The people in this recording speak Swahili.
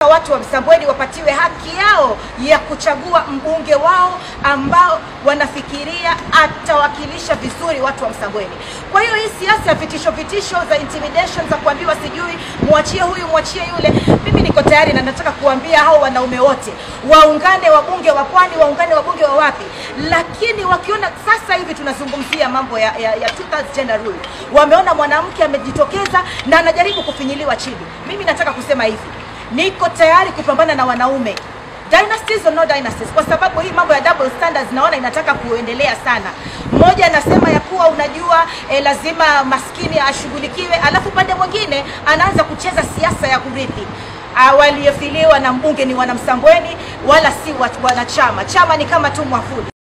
watu wa Msambweni wapatiwe haki yao ya kuchagua mbunge wao ambao wanafikiria atawakilisha vizuri watu wa Msambweni. Kwa hiyo hii siasa ya vitisho vitisho za intimidation za kuambiwa sijui mwachie huyu mwachie yule, mimi niko tayari na nataka kuambia hao wanaume wote waungane, wabunge wa Pwani waungane, wabunge wa wapi, lakini wakiona sasa hivi tunazungumzia mambo ya, ya, ya two-thirds gender rule, wameona mwanamke amejitokeza na anajaribu kufinyiliwa chini. Mimi nataka kusema hivi, niko tayari kupambana na wanaume dynasties or no dynasties, kwa sababu hii mambo ya double standards naona inataka kuendelea sana. Mmoja anasema ya kuwa unajua eh, lazima maskini ashughulikiwe, alafu pande mwingine anaanza kucheza siasa ya kurithi. Ah, Waliofiliwa na mbunge ni wanamsambweni wala si wa- wanachama. Chama ni kama tu mwafuli.